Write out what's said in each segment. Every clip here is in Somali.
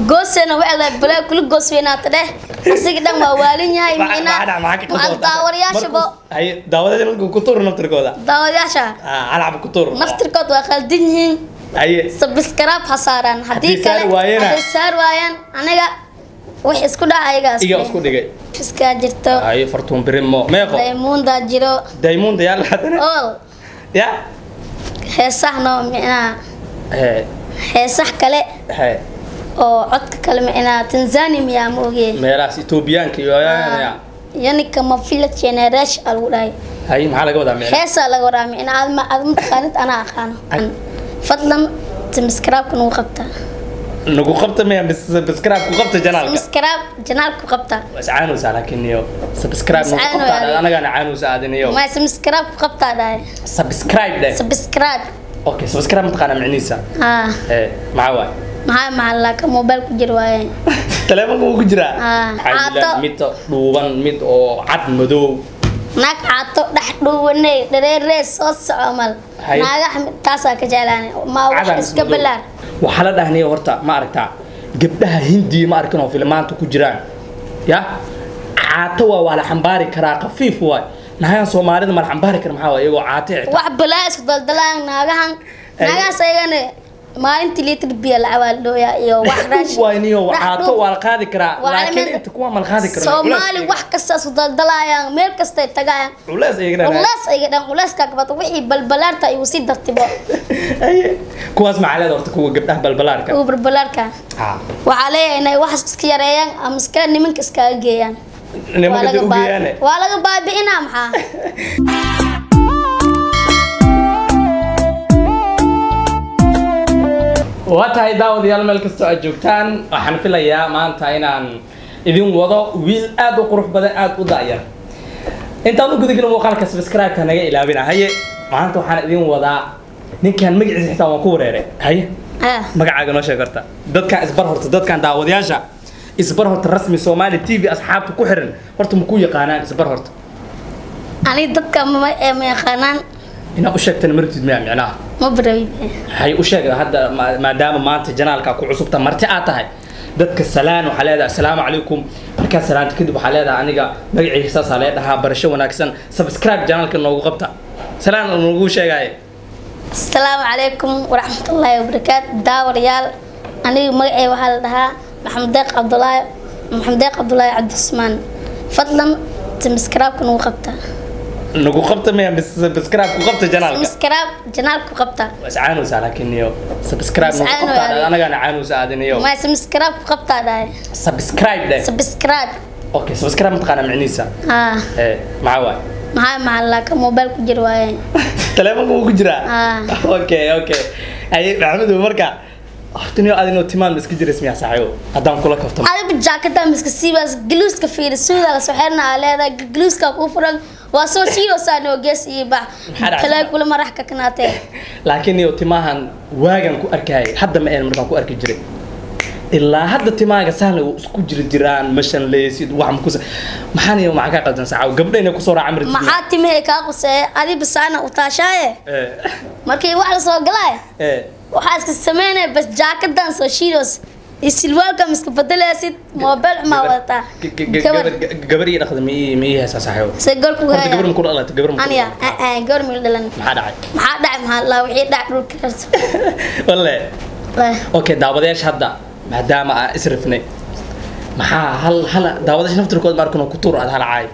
goosena wacda balaa kula goos weynaata dheh asiga dhan waa waalin yahay micnaa macal daawadayaashabo haye daawadayaasha marka ku tuur naftirkooda daawadayaasha ah alacab ku tuur naftirkood waa khaldan yihiin haye sabiskraab ha saaraan haddii Haddii saar kale waayana? haddii saar waayaan aniga wax isku dhaca ayagaas iga isku dhigay fiskaa jirto haye fartuun birimo meeqo daymuundaa jiro daymuunda yaa lahadana ool ya heesahno micnaa he heesah kale he oo codka kale micnaa tanzania miyaa ma ogeen meelahaas etoobiyaanka iyo ya yanika ma village generation aa lagu dhahay haye maxaa laga wadaa meel heesaa laga waraa micnaa aad ma aad mataqaanid anaa aqaano fadlan subscribe-ka nagu qabta nagu qabta maya subscribe ku qabta janaalka subscribe janaalku qabta was caanusa laakiin iyo subscribe nagu Is caanu qabta yahay. anagana caanusa aadin iyo ma subscribe ku qabtaa dhahay subscribe dheh subscribe okay subscribe mataqaana micnihiisa ah ee maxaa waay maxaa maxaa ka mobile ku jir waaye taleefanka wuu ku jiraa Ah, waxaa jira caato. mid dhuuban mid oo cad madow naag caato dhex dhuubanay dhareeree soo soco mal Hay. naagaha taasaa ka jeclaanay ma wax Cadan iska madow. balaar waxaa la dhahnay horta ma aragtaa gabdhaha hindiya ma arkin oo filmaanta ku jiraan ya caato waa waa la xambaari karaa khafiif waay nahayan soomaalida ma la xambaari kara maxaa waay iyagoo caato xitaa wax balaa isku daldalaan naagahan Ay. naagahaas ayagana maalintii litir biyo la cabaaldhooya iyo wax raashin waay niyo dhex caato dhuub. waa la qaadi karaa Waa laakiin mid- inta kuwa ma la qaadi karo soomaali wax kasta isku daldalayaan meel kastay tagayaan culees iyaga dhan culees ayga dhan culeeska kabata wixii balbalaarta ayuu sii dartibo Aye. kuwaas maxaa leeda horta kuwa gabdhaha balbalaarka uu balbalaarka Ha. waxaa leeyahay inay wax iska yareeyaan ama iskale nimanka iskaga geeyaan nimanka Waa dee laga u baa- geeyaane waa laga baabi'inaa maxaa waa tahay daawadayaal meel kastoo aad joogtaan waxaan filayaa maanta inaan idin wado wiil aad u qurux badan aad u da'yar intaan u gudagelin muuqaalka subscribe-ka naga ilaabina haye maanta waxaan idin wadaa ninkan magaciisa xitaa waan ku wareeray haye ah magacaaga noo sheeg horta dadkan isbar horta dadkan daawadayaasha isbar horta rasmi soomaali t v asxaabta ku xiran horta ma ku yaqaanaan isbar horta ani dadka ma ee ma yaqaanaan inaad u sheegtana martid miyaa micnaha ma barabi waxay u sheegda hadda ma- maadaama maanta janaalka ku cusubta marti aad tahay dadka salaan waxaa leedahay assalaamu calaykum markaa salaanta kadib waxaa leedahay aniga magacii saasaa lee dhahaa barasho wanaagsan subscribe janaalka noogu qabta salaan noogu sheegaaye asalaamu calaykum waraxmatullaahi wabarakaatu daawarayaal aniga magacay waxaa la dhahaa maxamed deeq cabdulaahi maxamed deeq cabdulaahi cabdismaan fadlan subscribe-ka nagu qabta nagu qabta maya subscribe ku qabta janaalka subscribe janaalku qabta waa iscaanusa laakiin iyo subscribe Is nagu caanu qabta yahay. anagana caanusa aadin iyo ma subscribe ku qabtaa dhahay subscribe dheh subscribe okay subscribe mataqaana micnihiisa ah ee maxaa waay maxaa maxaa ka mobile ku jir waaye taleefanka wuu ku jiraa Ah. okay okay aye maxamedow marka horta niyo adinoo timaan ma iska jiras miyaa saaxiibo haddaan kula kafto adiba jaakada miska siibaas gluuska fiiri suuda la soxeerna aa leedahay gluuska kuu furan waa soo shiidoosaa noo gees iyo bax Maxaa dhacay? kale kula marax ka kanaatee laakiin niyo timahan waagan ku arkayay hadda ma een markaan ku arki jiray ilaa hadda timaaga sahla isku jiri jiraan mashan leysid wax makusa maxaa niyo maxaa kaa qaldan saaxiibo gabdha inay kusoo raacan marti maxaa timihey kaa quseeye adiba saana u taashaaye ee markii wax la soo galaaye ee waxaa iska sameynaya bas jaakadan soo shiidoos iyo silwaalka miska bedelaysid moobeel xumaa wadataa G- g- g- gabar gabar gabar ii dhaqda ma ii ma ii haysaa saaxiibo se gorku horta gabar ma haya ku dhalatay gabar ma ku aniya dhalatay gabar mil dhalan maxaa dhacay maxaa dhacay maxaa laa wixii dhac dhulka karsa walle okay daawadayaasha hadda maadaama aan israfnay maxaa hal hal daawadayaasha naftirkood ma arkin oo ku tuur aad hal caay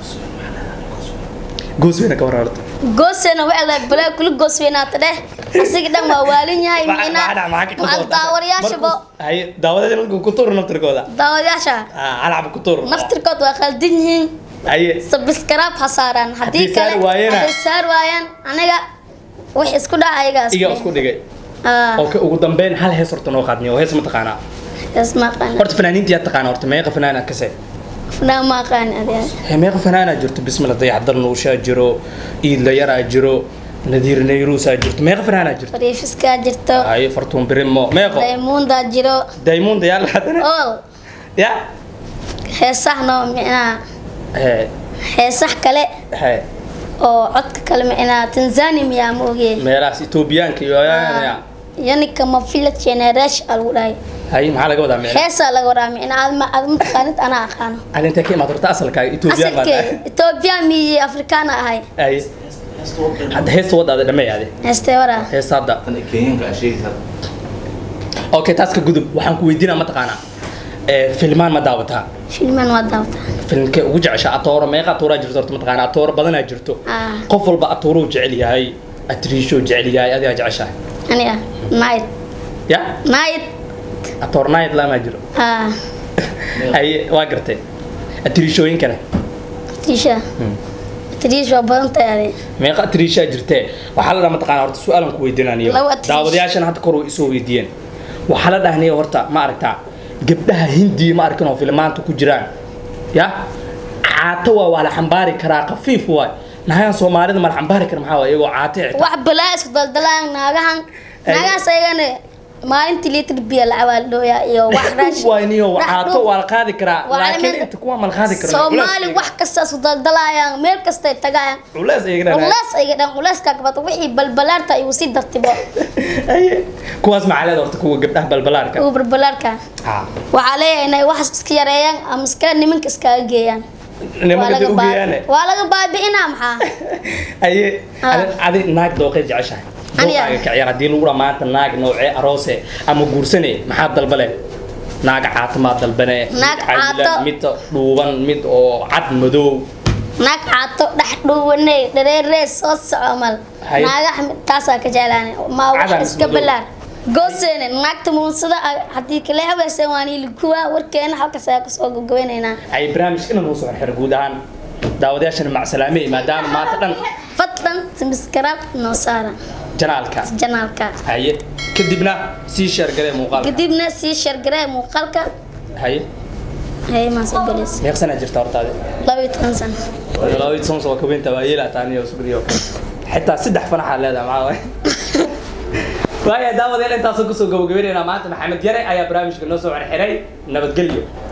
goos weyna ka wararta goosena wacda balaa kula goos weynaata dheh asiga dhan waa waalin yahay micnaa macal daawadayaashabo haye daawadayaasha marka ku tuur naftirkooda daawadayaasha ah alcab ku tuur naftirkood waa khaldan yihiin haye subscribe ha saaraan haddii Haddii saar kale waayana? haddii saar waayaan aniga wax isku dhaca ayagaas iga isku dhigay ah okay ugu dambeyn hal hees horta noo qaadniyo hees ma taqaanaa isma aqaan horta fanaaniinta yaa taqaana horta meeqa fanaana kase funaa ma aqaan adiga Hee, meeqa fanaanaa jirto bismillah dayaxdar nuushaa jiro iidla yaraa jiro nadiir nayruusaa jirto meeqa fanaanaa jirto fariifiskaa jirto haye fartuun birimo meeqo daymuundaa jiro daymuunda yaa lahadana ool ya heesahno micnaa hee heesah kale hee oo codka kale micnaa tanzania miyaa ma ogeen meelahaas etoobiyaanka iyo ya yanika ma village generation aa lagu dhahay hay maxaa laga wadaa micna heesaa laga waraa micna aad ma aad mataqaanid anaa aqaano aan intee ka imaad horta asalkaaga etoobiyaan baan asalkee etoobiya miyi afrikaana ahay hay hadda heesta wadaada dhameeyaade heestee waraa heesta hadda tan kenyanka aa sheegaysaa okay taas ka gudub waxaan ku weydiinaa mataqaanaa ee filmaan ma daawataa filman waa daawataa filmkee ugu jecesha atooro meeqa atooraa jirto horta mataqaanaa atooro badanaa jirto Ah. qof walba atooruu jecel yahay atriishoo jecel yahay adigaa jeceshahay aniga night ya night atoor night lamaa jiro ah ay waa gartay atriishooyinkana tisha tish waa badan tahay adi meeqa atriishaa jirtee waxaa la dhaha mataqaanaa horta su-aalan ku weydiinaniyo Laba atriish. daawadayaashana hadda kor way isoo weydiiyeen waxaa la dhahniyo horta ma aragtaa gabdhaha hindiya ma arkin oo filmaanta ku jiraan ya caato waa waa la xambaari karaa khafiif waay nahayan soomaalida ma la xambaari kara maxaa waay iyagoo caato ixta wax balaa isku daldalaan naagahan Ay. naagahaas ayagana maalintii litir biyo lacabaa dhooya iyo wax raashin wayniyo rax caato dhuub. waa la qaadi karaa Waa laakiin calaamad- inta kuwa ma la qaadi karo soomaali wax kasta isku daldalaayaan meel kastay tagayaan culees iyagana culees ayga dhan culeyska kabata wixii balbalaarta igu sii dartibo kuwaas maxaa horta kuwa gabdhaha balbalaarka ugu balbalaarka Ah. waxaa leeyahay inay wax iska yareeyaan ama iskale nimanka iskaga geeyaan Waa nimanka laga dee baa- ugeeyaane waa laga baabi'inaa maxaa aye Ah. adi- adi naag dooqay jeceshahay Aniga? dooqaaga ka ciyaar haddii lagu dhaa maanta naag noocee aroose ama guursane maxaa dalbale naag caatamaad dalbane Naag mid cayilan, caato. mid dhuuban mid oo cad madow naag caato dhex dhuubanay dhareeree soo soco mal Hay. naagaha taasaa ka jeclaanay ma wax Cadaan iska madow. balaar gooseene naagta muunsada haddii kale habaysan waan ilikuwa warkeena halkaas ayaa kasoo gabagabeynaynaa ay barnaamijkana noo soo xirxir guud ahaan daawadayaashana macsalaame maadaama maanta dhan fadlan subscribe noo saara janaalka janaalka haye kadibna sii sheergalee muuqaalka kadibna sii shargaree muuqaalka haye hay maasoo galeys meeqsanaa jirta hortaade laba iyo toban sano labaiy sons waa kaweynta waa yeelaa taaniyo sugriyo xitaa saddex fanaxaa leedahay maxaa waay waaya daawadayaal intaasoo kusoo gabagabeynayna maanta maxamed yare ayaa barnaamijka noo soo xirxiray nabadgelyo